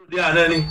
di àná ni.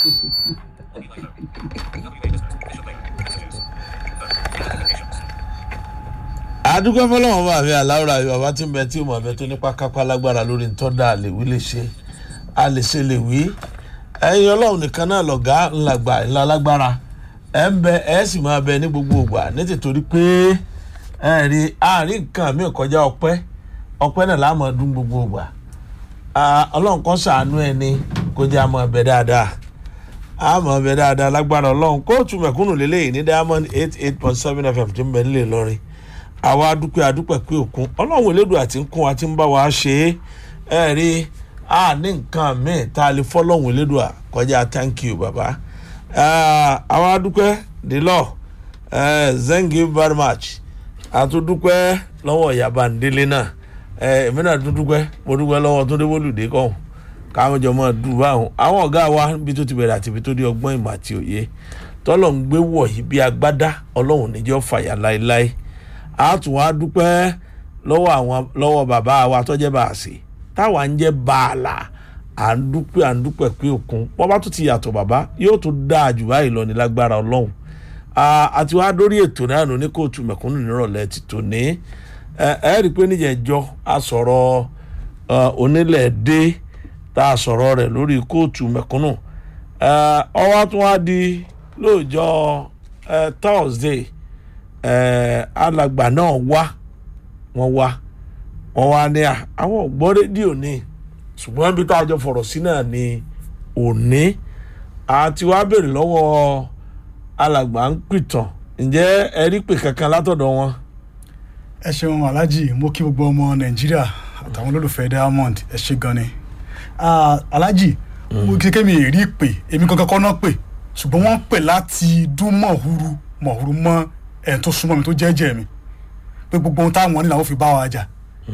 àdúgbò fọlọ́wọ́n bá mi aláwòrán àbí bàbá tí ń bẹ tí ó mọ̀ abẹ tó nípa kápá lágbára lórí ntọ́da àlèwí lè ṣe àlèṣe lè wí ẹ̀yin ọlọ́run nìkan náà lọ̀gá ńlágbà ńlá lágbára ẹ̀ ń bẹ ẹ̀ sì máa bẹ ní gbogbo ògbà nítorí pé ẹ̀ rí àárín nǹkan mi kọjá ọpẹ́ ọpẹ́ náà láàmú ọdún gbogbo ògbà ọlọ́run kan ṣàánú ẹni kó jẹ́ àmọ́ ẹbẹ dáadáa àmọ́ ẹbẹ dáadáa lágbára ọlọ́run kóòtù mẹ̀kúnnù lélẹ́yìn ní diamond eight eight point seven fm tí ń bẹ nílẹ̀ lọ́rin àwa adúpẹ́ adúpẹ́ pé òkun ọlọ́run elédùn àti nkún wa ti ń bá wa ṣe é ẹ rí a ní nǹkan míì tá a lè fọ́lọ́run elédùn à kọjá thank you baba àwa adúpẹ́ dìlọ́ thank you very much àtúndúpẹ́ lọ́wọ́ yaba ndélé náà èmi náà tún dúpẹ́ mo dúpẹ́ lọ́wọ́ tó déwọ́lùdé kọ́hún káwọn jọ máa dùn báwọn àwọn ọ̀gá wa níbi tó ti bẹ̀rẹ̀ àti ibi tó dé ọgbọ́n ìmọ̀ àti òye tọ́lọ̀ ń gbé wọ̀nyí bí agbádá ọlọ́run níjọ́ fàyà láéláé a tún wá dúpẹ́ lọ́wọ́ àwọn lọ́wọ́ bàbá wa tọ́jẹ́ bá a sè táwa ń jẹ́ bàálà à ń dúpẹ́ à ń dúpẹ́ pé òkun wọ́n bá tún ti yàtọ̀ bàbá yóò tún dáa jù báyìí lọ ní lágbára ọlọ́run àti wá dórí ètò náà nù ní kóòtù mẹ̀kúnnù nírọ̀lẹ́ ti tò ní ẹ rí i pé níjẹ̀jọ́ a sọ̀rọ̀ onílẹ̀ dé tá a sọ̀rọ̀ rẹ̀ lórí kóòtù mẹ̀kúnnù ọwọ́ tún wá di lóòjọ́ thursday alàgbà náà wá wọ́n wá wọ́n wá ní àwọn ògbọ́ rédíò ni ṣùgbọ́n bí tá a jọ fọ̀rọ̀ sí náà ni òní àti wá béèrè lọ́wọ́ alàgbà ń pìtàn ǹjẹ́ ẹ rí pè kankan látọ̀dọ̀ wọn. ẹ ṣeun alhaji mo kí gbogbo ọmọ nàìjíríà àtàwọn olólùfẹ́ diamond ẹ ṣe gan ni alhaji mo kékeré mi rí pè èmi kankan kọ́ náà pè ṣùgbọ́n wọ́n pè láti dún mọ̀húrú mọ̀húrú mọ́ ẹ̀ tó súnmọ́ mi tó jẹ́jẹ́ mi pé gbogbo ohun táwọn ní làwọn fi bá wa jà.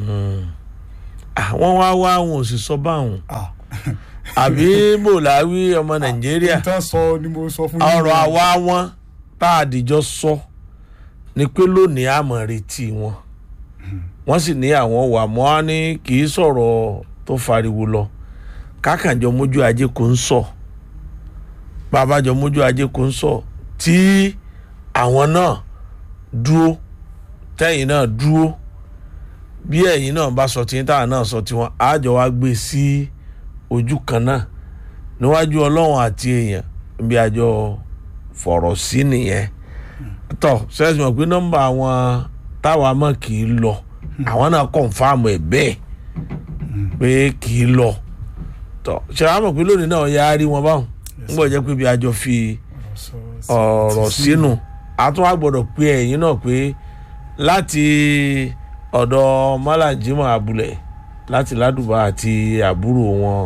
àwọn wá wá àwọn ò sì sọ báwọn àbí bòláwí ọmọ nàìjíríà ìtàn sọ ni mo sọ fún yín. ọ̀rọ̀ àwa wọn tá a dìjọ sọ ni pé lónìí àmọ̀ retí wọn wọ́n sì ní àwọn wà mọ́ á ní kì í sọ̀rọ̀ tó fariwo lọ kákànjọ mójú ajé kò ń sọ babajọ mójú ajé kò ń sọ tí àwọn náà dúró tẹ́yìn náà dúró bí ẹ̀yin náà bá sọ tí táwọn náà sọ tiwọn àjọ wa gbé sí ojú kan náà níwájú ọlọ́run àti èèyàn bí àjọ fọ̀rọ̀ sí nìyẹn tọ́ sẹ́sì mọ̀ pé nọ́mbà àwọn táwa mọ̀ kì í lọ àwọn náà kọ̀ǹfàmù ẹ̀ bẹ́ẹ̀ pé kì í lọ tọ́ ṣe àwọn mọ̀ pé lónìí náà yá rí wọn báwọn ń gbọ́ jẹ́ pé bí àjọ fi ọ̀rọ̀ sínú àtúwà gbọ́dọ̀ pé ẹ̀yin náà pé láti ọ̀dọ̀ mọ́làjímọ̀ abúlé láti ládùbà àti àbúrò wọn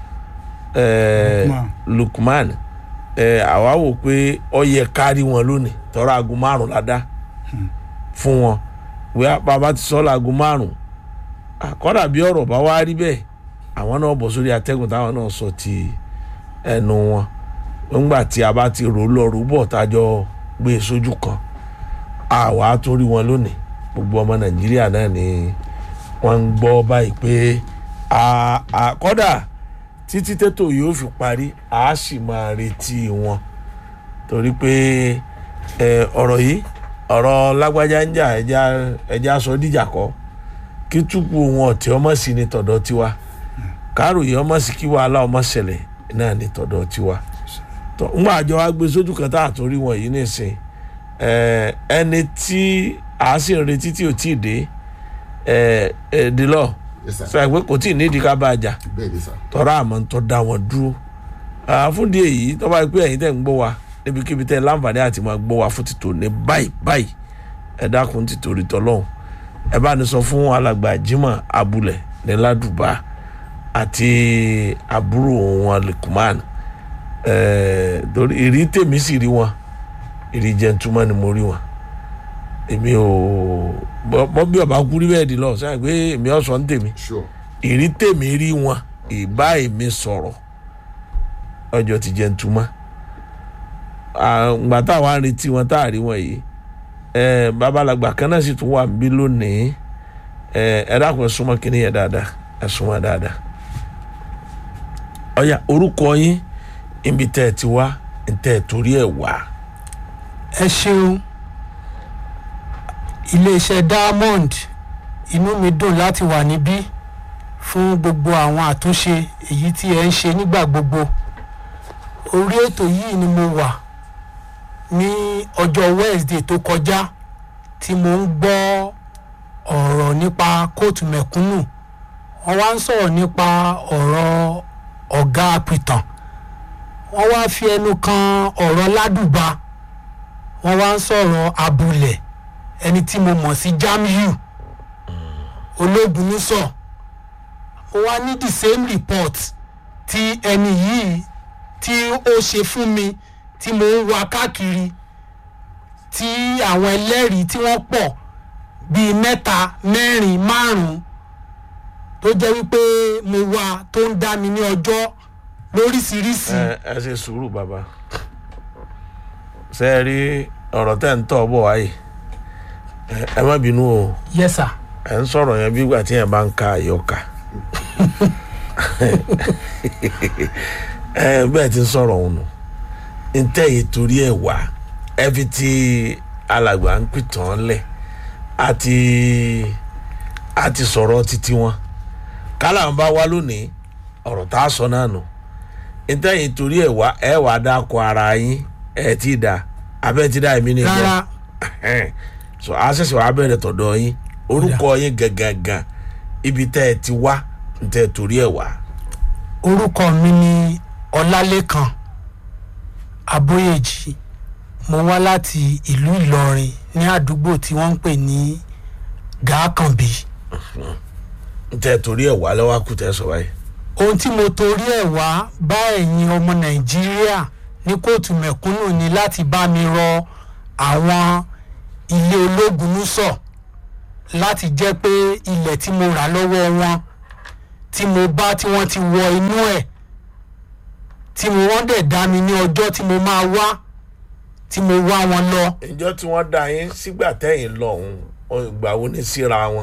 lukman àwa wò pé ọ yẹ kárí wọn lónìí tọ́ra aago márùn ládá fún wọn wíwá bàbá ti sọ láago márùn àkọ́dà bí ọ̀rọ̀ bá wá rí bẹ́ẹ̀ àwọn náà bọ̀ sórí atẹ́gùn táwọn náà sọ ti ẹnu wọn nígbà tí a bá ti rò lọ rò bọ̀ tájọ gbé e sójú kan àwa tó rí wọn lónìí gbogbo ọmọ nàìjíríà náà ni wọ́n ń gbọ́ báyìí pé àkọ́dà títí tètò yóò fi parí a sì máa retí wọn torí pé ọ̀rọ̀ yìí ọ̀rọ̀ lágbájá ń jà ẹja sọ díjà kọ́ kí túpù wọn ọ̀tí ọmọ sí ni tọ̀dọ̀ tiwa káròyé ọmọ sí kí wàhálà ọmọ ṣẹlẹ̀ náà ni tọ̀dọ̀ tiwa ńgbà àjọ wa gbé sójú kan tá a tó rí wọn yìí nìsín ẹni tí a sì ń retí tí ò tí ì dé dìlọ sọ pé kò tí ì nídìí ká bá a jà tọ́ra àmọ́ ń tọ́ da wọn dúró fún díẹ̀ yìí tọ́ bá yẹ pé ẹ̀yin tẹ̀ ń gbọ́ wa níbikíbi tẹ̀ láǹfààní àti máa gbọ́ wa fún títò ní báyìí báyìí ẹ dákun títò rí tọ́lọ́hún ẹ bá ní sọ fún alàgbà Jimoh abúlé ní ládùbà àti àbúrò wọn Lukman torí ìrí tèmi sì rí wọn ìrí jẹntúmọ́ ni mo rí wọn èmi ò bọ́ bí ọba kú rí bẹ́ẹ̀ di lọ sẹ́yìn pé èmi ọ̀sán ń tèmi ìrí tèmi rí wọn ìbá èmi sọ̀rọ̀ ọjọ́ ti jẹntúmọ́ àgbà táwa ń retí wọn tá a rí wọn yìí babalàgbà kan náà sì tún wà níbí lónìí ẹ dákun ẹ súnmọ́ kínní yẹn dáadáa ẹ súnmọ́ dáadáa ọ̀yà orúkọ yín ibi tẹ́ ẹ ti wá tẹ́ ẹ torí ẹ̀ wá. ẹ ṣeun iléeṣẹ́ diamond inú mi dùn láti wà níbí fún gbogbo àwọn àtúnṣe èyí tí ẹ ń ṣe nígbà gbogbo orí ètò yìí ni mo wà ní ọjọ́ wednesday tó kọjá tí mo ń gbọ́ ọ̀rọ̀ nípa kóòtù mẹ̀kúnnù wọ́n wá ń sọ̀rọ̀ nípa ọ̀rọ̀ ọ̀gá apìtàn wọ́n wá fi ẹnu kan ọ̀rọ̀ ládùbà wọ́n wá ń sọ̀rọ̀ abúlẹ̀ ẹni tí mo mọ̀ sí jamiu ológun nísọ̀ mo wá ní the same report tí ẹni yìí tí ó ṣe fún mi tí mo ń wá káàkiri tí àwọn ẹlẹ́rìí tí wọ́n pọ̀ bíi mẹ́ta mẹ́rin márùn-ún tó jẹ́ wípé mo wá tó ń dá mi ní ọjọ́ lóríṣiríṣi. ẹ ẹ ṣe sùúrù bàbá ṣe é rí ọ̀rọ̀ tẹ́ ń tọ̀ bọ̀ wáyé ẹ- ẹ má bínú o yes sir. ẹ ń sọ̀rọ̀ yẹn bí ìgbà tí yẹn bá ń ka àyọkà ẹ bẹ́ẹ̀ ti ń sọ̀rọ̀ òun nù ń tẹ́ yìí torí ẹ̀ wá ẹ fi ti alàgbà ń pìtàn lẹ̀ àti àti sọ̀rọ̀ títí wọn kálá ń bá wá lónìí ọ̀rọ̀ tá a sọ náà nù ń tẹ́ yìí torí ẹ̀ wá ẹ wàá dákọ̀ ara yín ẹ ti dà abẹ́ ti dà èmi nìyẹn rárá ẹhẹn. so a ṣẹ̀ṣẹ̀ wàá bẹ̀rẹ̀ tọ̀dọ̀ yín orúkọ yín gangan ibi tẹ́ ẹ ti wá ń tẹ́ ẹ torí ẹ̀ wá. orúkọ mi ni ọlálẹ́kan abóyèjì mo wá láti ìlú ìlọrin ní àdúgbò tí wọ́n ń pè ní gàákànbí ń tẹ́ ẹ torí ẹ̀ wá lọ́wọ́ kù tẹ́ ẹ sọ báyìí. ohun tí mo torí ẹ̀ wá bá ẹ̀yin ọmọ nàìjíríà ní kóòtù mẹ̀kúnnù ni láti bá mi rọ àwọn ilé ológun nùsọ láti jẹ́ pé ilẹ̀ tí mo rà lọ́wọ́ wọn tí mo bá tí wọ́n ti wọ inú ẹ̀ tí mo wọ́n dẹ̀ dá mi ní ọjọ́ tí mo máa wá tí mo wá wọn lọ ìjọ tí wọ́n dá yín sígbà tẹ́yìn lọ́hùn ìgbà wo ní síra wọn.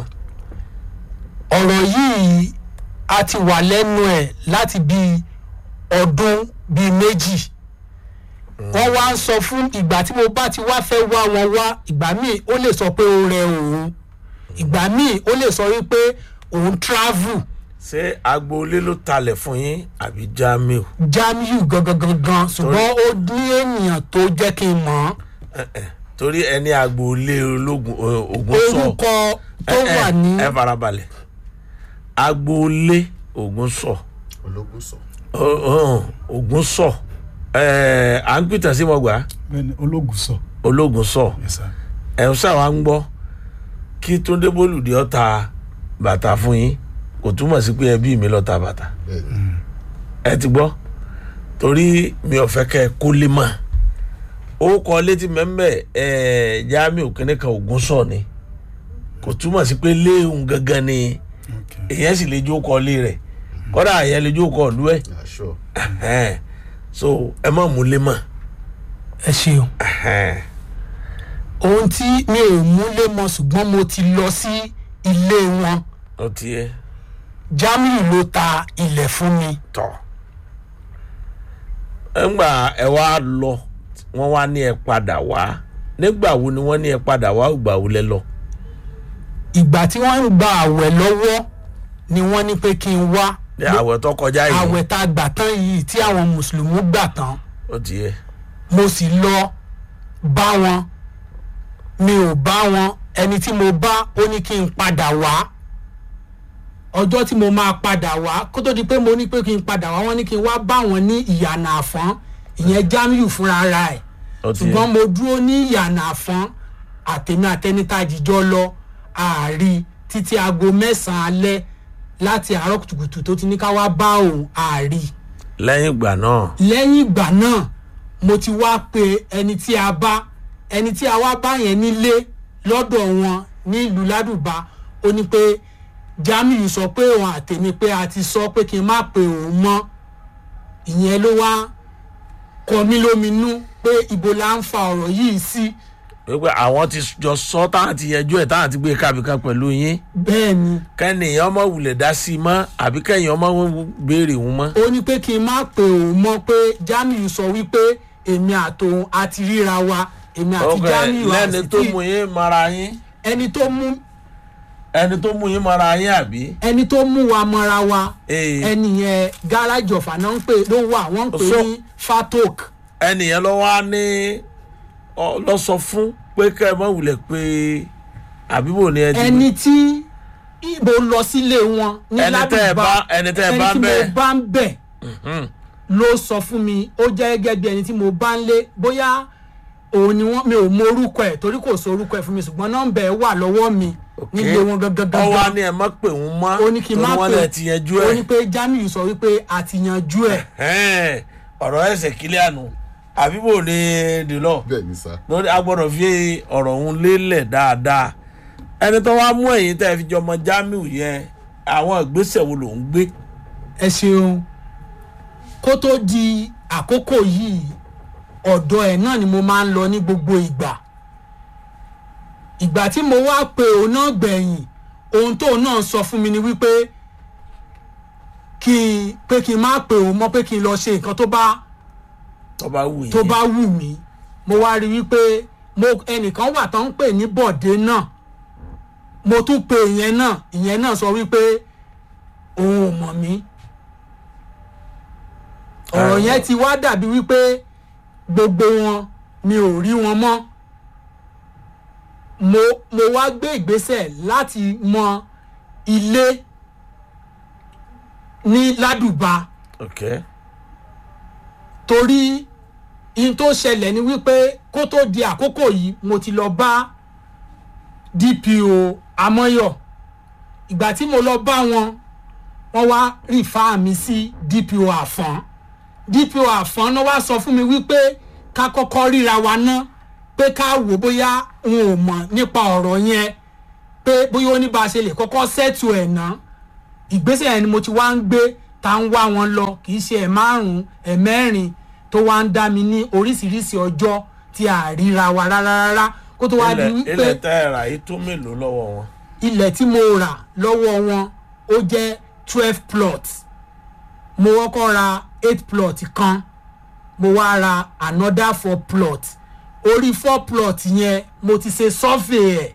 ọ̀rọ̀ yìí a ti wà lẹ́nu ẹ̀ láti bí ọdún bíi méjì wọ́n wá ń sọ fún ìgbà tí mo bá ti wá fẹ́ wá wọn wá ìgbà míì ó lè sọ pé ó rẹ òun ìgbà míì ó lè sọ wípé òun travel ṣé agboolé ló talẹ̀ fún yín àbí jamiu. jamiu gangan gangan ṣùgbọ́n ó ní ènìyàn tó jẹ́ kí n mọ̀ torí ẹni agboolé ológun eh, ogun sọ. orúkọ tó ẹ- ẹ- wà ní ẹ farabalẹ̀ agboolé ogun sọ. ológun sọ. ogun sọ. ẹ à ń pìtàn sí mọ́gbà bẹ́ẹ̀ni ológun sọ ológun sọ. yes sir ẹ̀ ń sáwà ń gbọ́ kí túndé bólúdé ọ̀ta bàtà fún yín kò túmọ̀ sí pé ẹbí mi lọ́ta bàtà bẹ́ẹ̀ni ẹ ti gbọ́ torí mi ò fẹ́ kẹ́ ẹ kó lé mọ́ ó kọ létí mẹ́mbẹ́ ẹ̀ jamiu kínní kan ògùn sọ ni kò túmọ̀ sí pé léhùn gangan ni okay èyàn sì lè jó kọ lé rẹ̀ kọ́dà àyẹ̀ lè jó kọ ìlú ẹ̀ aṣọ ẹ̀hẹ́n. so ẹ má mú lé mọ́ ẹ ṣeun ẹ̀hẹ́n. ohun tí mi ò múlé mọ ṣùgbọ́n mo ti lọ sí ilé wọn ó ti yẹ jamiu ló ta ilẹ̀ fún mi tọ̀ ńgbà ẹ wá lọ wọ́n wá ní ẹ padà wá nígbà wo ni wọ́n ní ẹ padà wá ìgbà wo lẹ lọ. ìgbà tí wọ́n ń gba àwẹ̀ lọ́wọ́ ni wọ́n ní pé kí n wá ní àwẹ̀ tó kọjá yìí àwẹ̀ tá a gbà tán yìí tí àwọn mùsùlùmí gbà tán ó ti yẹ mo sì lọ bá wọn mi ò bá wọn ẹni tí mo bá ó ní kí n padà wá ọjọ́ tí mo máa padà wá kó tó di pé mo ní pé kí n padà wá wọ́n ní kí n wá bá wọn ní ìyànà àfọ́n ìyẹn jamiu fúnra ara ẹ̀ ó ti ṣùgbọ́n yẹ mo dúró ní ìyànà àfọ́n àtẹ̀mí àtẹnitá jíjọ́ lọ ààrí títí aago mẹ́sàn-án alẹ́ láti àárọ̀ kùtùkùtù tó ti ní ká wá bá òun ààrí lẹ́yìn ìgbà náà lẹ́yìn ìgbà náà mo ti wá pe ẹni tí a bá ẹni tí a wá bá yẹn nílé lọ́dọ̀ wọn ní ìlú ládùbà ó ní pé jamiu sọ pé òun àtẹ̀mí pé a ti sọ pé kí n má pe òun mọ́ ìyẹn ló wá kọ mí lóminú pé ibo la ń fa ọ̀rọ̀ yìí sí wípé àwọn ti jọ sọ táwọn ti yẹjú ẹ̀ táwọn ti gbé kábíkan pẹ̀lú yín bẹ́ẹ̀ ni kẹ́nìyàn ọmọ wulẹ̀ dá sí i mọ́ àbí kẹ́yìn ọmọ béèrè wọn mọ́. ó ní pé kí n má pè òun mọ́ pé Jamiu sọ wípé èmi àtòun àti ríra wa èmi àti ok Jamiu lẹ́ni àti tó tí mú yín mara yín ẹni tó mú ẹni tó mú yín mara yín àbí. ẹni tó mú wa mọ́ra wa Ee. ẹni yẹn gáràjì ọ̀fà náà ń pè ló wà wọ́n ń pè So- ní fatok ẹnìyẹn lọ wá ní ọ- lọ sọ fún pé kẹ́ ẹ mọ̀ wulẹ̀ pé àbíbò ni ẹ ti ẹni tí ibo lọ sílé wọn ní Ẹni tẹ́ ẹ ládùúgbà bá- ẹni tẹ́ ẹ bá ẹni tí bẹ̀. mo bá ń bẹ̀ ló sọ fún mi ó jẹ́ gẹ́gẹ́ bí ẹni tí mo bá ń lé bóyá òun ni wọ́n mi ò mọ orúkọ ẹ̀ torí kò sọ orúkọ ẹ̀ fún mi ṣùgbọ́n nọ́mbà ẹ̀ wà lọ́wọ́ mi nílé wọn gangan ọ wá gangan ní ẹ má pè wọn mọ́ ó ní kí n má torí wọn pè lẹ ti yanjú ó ẹ ní pé Jamiu sọ wípé a ti yanjú ẹ̀ Ẹ̀hẹ́n, ọ̀rọ̀ ẹsẹ̀ kílẹ̀ àná àbíbò ni dìlọ bẹ́ẹ̀ ni sá lórí a gbọ́dọ̀ fi ọ̀rọ̀ òun lélẹ̀ dáadáa ẹni tó wá mú ẹ̀yìn tẹ́ ẹ fi jọmọ Jamiu yẹn àwọn ìgbésẹ̀ wo ló ń gbé ẹ ṣeun kó tó di àkókò yìí ọ̀dọ̀ ẹ̀ náà ni mo máa ń lọ ní gbogbo ìgbà ìgbà tí mo wá pe òun náà gbẹ̀yìn ohun tóun náà sọ fún mi ni wípé kí n pé kí n má pe òun mọ́ pé kí n lọ ṣe nǹkan tó bá tó bá wù yín tó bá wù mí mo wá rí wípé mo ẹnìkan wà tó ń pè ní bọ̀dé náà mo tún pe ìyẹn náà ìyẹn náà sọ wípé òun ò mọ̀ mí ọ̀rọ̀ yẹn ti wá dàbí wípé gbogbo wọn mi ò rí wọn mọ́ mo mo wá gbé ìgbésẹ̀ láti mọ ilé ní ládùbà ok torí in tó ṣẹlẹ̀ ni wípé kó tó di àkókò yìí mo ti lọ bá DPO Amọ́yọ̀ ìgbà tí mo lọ bá wọn wọ́n wá rìfá mi sí DPO Àfọ̀n DPO Àfọ̀n náà wá sọ fún mi wípé ká kọ́kọ́ ríra wa ná pé ká wò bóyá n ò mọ̀ nípa ọ̀rọ̀ yẹn pé bóyá ó ní bá a ṣe lè kọ́kọ́ sẹ́tù ẹ̀ ná ìgbésẹ̀ yẹn ni mo ti wá ń gbé tá ń wá wọn lọ kì í ṣe ẹ̀ márùn-ún ẹ̀ mẹ́rin tó wá ń dá mi ní oríṣiríṣi ọjọ́ tí a ríra wa rárá rárá kó tó wá di ilẹ̀ wípé ilẹ̀ tẹ́ ẹ rà yìí tó mélòó lọ́wọ́ wọn ilẹ̀ tí mo rà lọ́wọ́ wọn ó jẹ́ twelve plots mo kọ́kọ́ ra eight plot kan mo wá ra another four plot orí four plot yẹn mo ti ṣe survey ẹ̀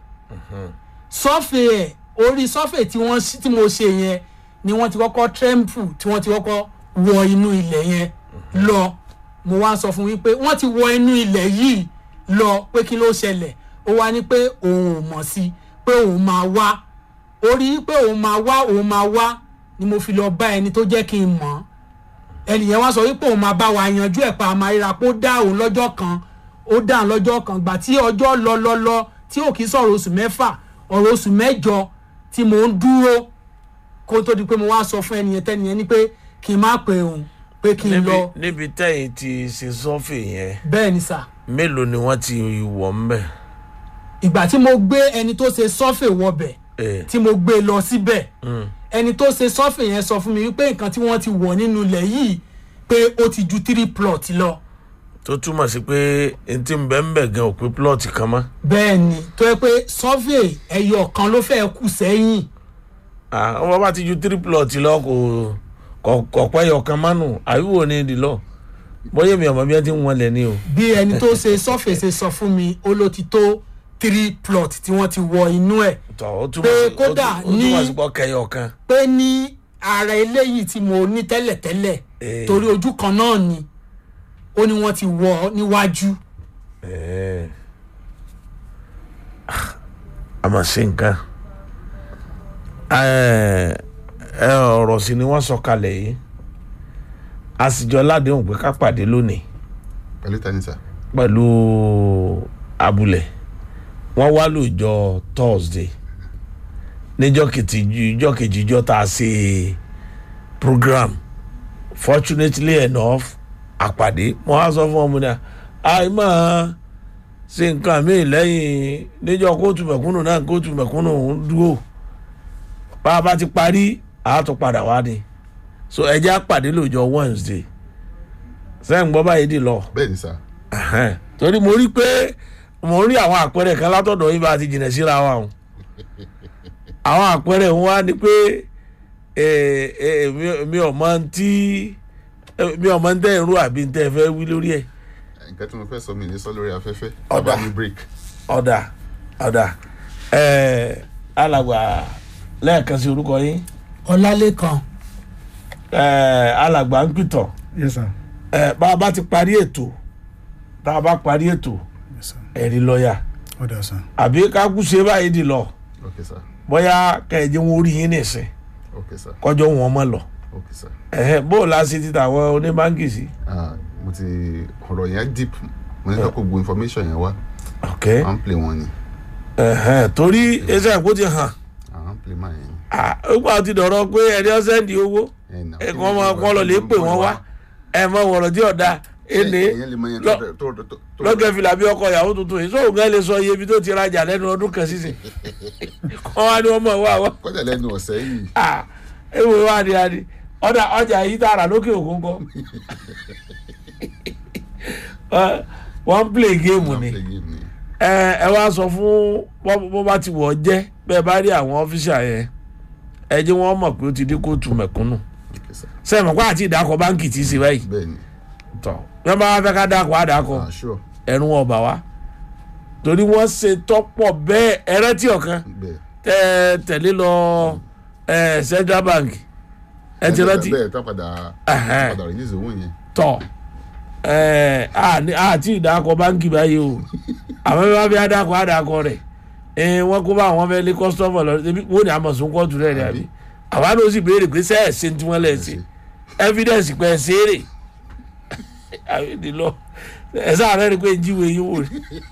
survey ẹ̀ orí survey tí wọ́n ṣí- tí mo ṣe yẹn ni wọ́n ti kọ́kọ́ tremble tí wọ́n ti kọ́kọ́ wọ inú ilẹ̀ yẹn lọ mo wá sọ fún wípé wọ́n ti wọ inú ilẹ̀ yìí lọ pé kí ló ṣẹlẹ̀ ó wá ní pé òun ò mọ̀ sí pé òun máa wá orí pé òun máa wá òun máa wá ni mo fi lọ bá ẹni tó jẹ́ kí n mọ̀ ẹnìyẹn wá sọ wípé òun máa bá wa yanjú ẹ̀ pa àmà ríra pé ó dá òun lọ́jọ́ kan ó dá òun lọ́jọ́ kan gbà tí ọjọ́ lọ lọ lọ tí ò kí sọ̀rọ̀ oṣù mẹ́fà ọ̀rọ̀ oṣù mẹ́jọ tí mò ń dúró kó tó di pé mo wá sọ fún ẹnìyẹn tẹ́nìyẹn ni pé kí n má pe òun pé kí n níbi lọ níbi tẹ́yìn ti ṣe sọ́fì yẹn bẹ́ẹ̀ ni sà mélòó ni wọ́n ti wọ̀ ń bẹ̀ ìgbà tí mo gbé ẹni tó ṣe sọ́fẹ̀ wọbẹ̀ ẹ̀ tí mo gbé lọ síbẹ̀ ẹni tó ṣe sọ́fẹ̀ yẹn sọ fún mi wípé nǹkan tí wọ́n ti wọ̀ nínú ilẹ̀ yìí pé ó ti ju three plot lọ tó túmọ̀ sí pé n ti ń bẹ́ ń bẹ̀ gan òpin plọ́ọ̀tì kan mọ́ bẹ́ẹ̀ ni tó yẹ pé sọ́fẹ̀ ẹyọ kan ló fẹ́ kù sẹ́yìn Ah, wọ́n bá ti ju three plọ́ọ̀tì lọ kò kò- kò pẹ́ yọ kan mọ́nù àbíwò ni ìdí lọ bóyá mi ọmọ bí wọ́n ti ń wọlé ni o bí ẹni tó ṣe sọ́fẹ̀ ṣe sọ fún mi ó ló ti tó three plot tí wọ́n ti wọ inú ẹ̀ tọ́ ó túmọ̀ Pé sí ó kódà tú- ó túmọ̀ ní- sí pọ́ kẹyọ kan pé ní ara eléyìí tí mo ní tẹ́lẹ̀tẹ́lẹ̀ Eh. torí ojú kan náà ni ó ní wọ́n ti wọ̀ ọ́ níwájú Ẹ̀. Ah, a máa ṣe nǹkan Ẹ̀, ẹ ọ̀rọ̀ sí ni wọ́n sọ kalẹ̀ yìí a sì jọ ládéhùn pé ká pàdé lónìí pẹ̀lú tani sá pẹ̀lú abúlé wọ́n wá lóòjọ́ thursday níjọ́ kejì ìjọ́ kejì ìjọ́ tá a ṣe program fortunately enough àpàdé mo á sọ fún ọmọ náà àìmọ̀ ṣe nǹkan mi lẹ́yìn níjọ́ kóòtù mẹ̀kúnnù náà kóòtù mẹ̀kúnnù ń dúró bá a bá ti parí àá tún padà wá ni so ẹ jẹ́ àpàdé lóòjọ́ wednesday sẹ́yìn gbọ́ báyìí dì lọ bẹ́ẹ̀ ni sá Ẹhẹ́n. torí mo rí pé mo ń rí àwọn àpẹẹrẹ kan látọ̀dọ̀ yín bá a ti jìnà síra wa o àwọn àpẹẹrẹ wọn wá ní pé ẹ, ẹ, mi- mi ò mọ tí mi ò mọ ń tẹ́ ìrú àbí ń tẹ́ ẹ fẹ́ wí lórí ẹ̀ nǹkan tí mo fẹ́ sọ mi ní sọ lórí afẹ́fẹ́ Ọ̀dà. bàbá mi break ọ̀dà ọ̀dà ẹ, alàgbà lẹ́ẹ̀kan sí orúkọ yín ọlálẹ́kan ẹ, alàgbà ń pìtàn yes sir ẹ, bá a bá ti parí ètò tá a bá parí ètò yes sir ẹ̀rí lọ́ọ̀yà ọ̀dà sir àbí kákú ṣe báyìí dì lọ ok sir bóyá kẹ̀jẹ̀ wọn orí yín nìsín ok sir kọjọ́ wọn mọ̀ lọ ok sir ẹ̀hẹ́ bó o la ṣe ti tàwọn oníbáǹkì sí. ah mo ti ọ̀rọ̀ yẹn deep mo ní ká kó gbogbo information yẹn wá ok à ń play wọn ni ẹ̀hẹ́ torí ẹsẹ̀ kó ti hàn à ń play máa yẹn Ah, ó gbà ti dọ̀rọ̀ pé ẹni ọ̀sẹ̀ ń di owó ẹ̀ nà ẹ̀kan ọmọ ọkọ lọ lè pè wọ́n wá ẹ̀ mọ wọ̀rọ̀ tí ọ̀dà ẹni ẹ̀yẹn lè mọ yẹn lọ- tó tó tó tó lọ́gẹ̀ fìlà bí ọkọ ìyàwó tuntun yìí sóò gán lè sọ iye ibi tó ti rajà lẹ́nu ọdún kan sísìn kọ́ wá ní wọ́n mọ̀ wá wá kọjá lẹ́nu ọ̀sẹ̀ yìí ah ewu wa ni a ni ọ̀dà ọjà yìí tààrà lókè òkun kọ́ Wọ́n- wọ́n ń play game à ń ni play game ni ẹ ẹ wá sọ fún bọ́ bọ́ bá ti wọ̀ ọ́ jẹ́ bẹ́ẹ̀ bá rí àwọn ọ́fíìsà yẹn ẹ jẹ́ wọ́n mọ̀ pé ó ti dé kóòtù mẹ̀kúnnù ok sir sẹ́yìn mọ̀ pé àti ìdákọ̀ báńkì tí ì ṣe báyìí bẹ́ẹ̀ ni tọ̀ bí wọ́n bá wá fẹ́ ká dákọ̀ á dákọ̀ ah sure ẹ̀rù wọn ọ̀bà wá torí wọ́n ṣe tọ́pọ̀ bẹ́ẹ̀ ẹrẹ́tì ọ̀kan bẹ́ẹ̀ tẹ́ ẹ tẹ̀lé lọ ẹ central bank ẹ ti rántí bẹ́ẹ̀ tá padà Ẹ̀hẹ́n. padà release owó yẹn tọ̀ ẹ àní- àti ìdákọ̀ báńkì báyìí o àwọn bí wọ́n fi àdàkọ̀ àdàkọ̀ rẹ̀ ẹ wọ́n kó bá àwọn fẹ́ lé kọ́sítọ́mọ̀ lọ ẹbí wọ́n ní àmọ̀sùn kóòtù rẹ̀ rẹ̀ àbí àwọn àná ó sì béèrè pé sẹ́ẹ̀ ṣe tí wọ́n lẹ̀ ṣe evidence pẹ̀ ṣe é rè àwọn èdè lọ ẹ sáà rẹ̀ rí pé jíwèé yín wò rí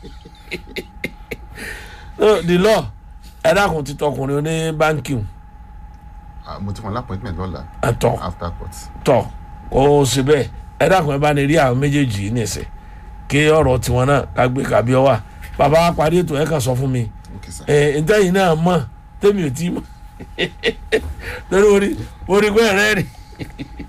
the law ẹ dákun ti tọkùnrin oní báńkì Ah, mo ti fún appointment lọ́la ẹ̀tọ́ after court tọ kó o sì bẹ́ẹ̀ ẹ dákun ẹ bá ní rí àwọn méjèèjì yìí nìsín kí ọ̀rọ̀ tiwọn náà ká gbé kàbí ọ wà bàbá wa parí ètò ẹ kàn sọ fún mi ok sir ẹ ntẹ́yìn náà mọ̀ tẹ́mi ò tí mọ̀ lórí orí orí pé ẹ̀rẹ́ rì